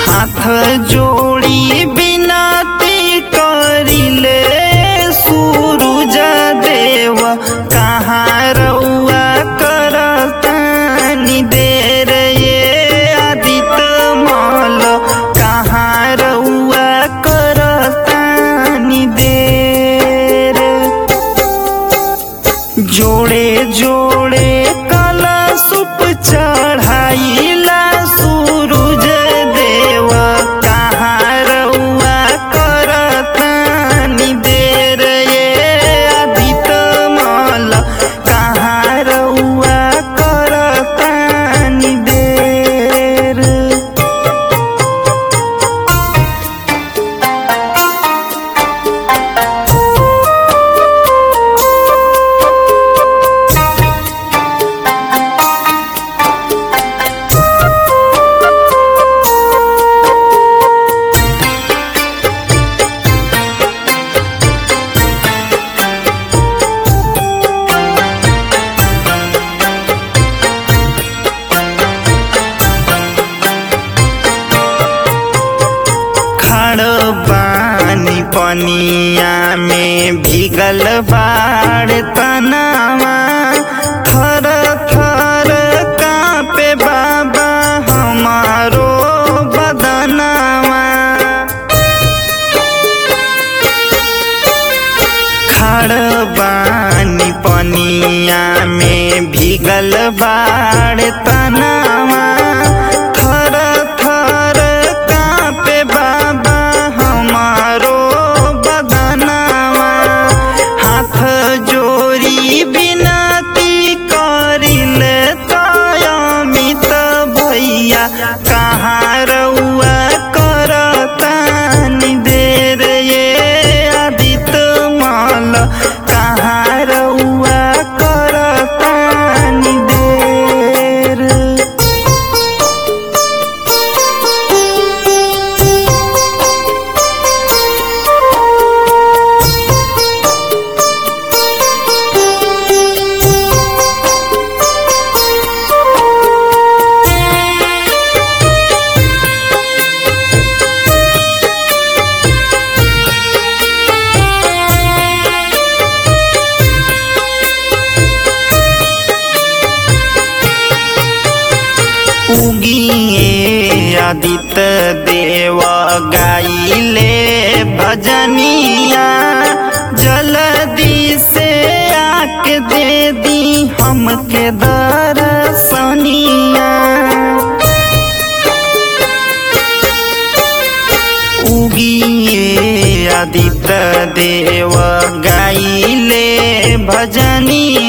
हाथ जोड़ी बिनती करिले सूरज देव कहाँ रउआ करतानी देर ये आदित मल कहाँ रउआ करतानी देर जोड़े जोड़े कलशुप चढ़ाइला सूरज देव कहाँ रउआ करतानी देर ये आदित मल कहाँ रउआ करतानी देर खड़ बानी पनिया में भीगल बाड़ तनावा थर थर कापे बाबा हमारो बदनावा खड़ बानी पनिया में भीगल बाड़ तनावा थर थर कापे बाबा हमारो बदनावा हाथ जोड़ी बिनती करिले तयमित भैया कहाँ रउआ करतानी देर ये आदित मल कहाँ रउआ करतानी देर उगिए आदित्य देव गाइले भजनिया जल्दी से आके दे दी हमके दर्शनिया उगिए आदित्य देव गाइले भजनिया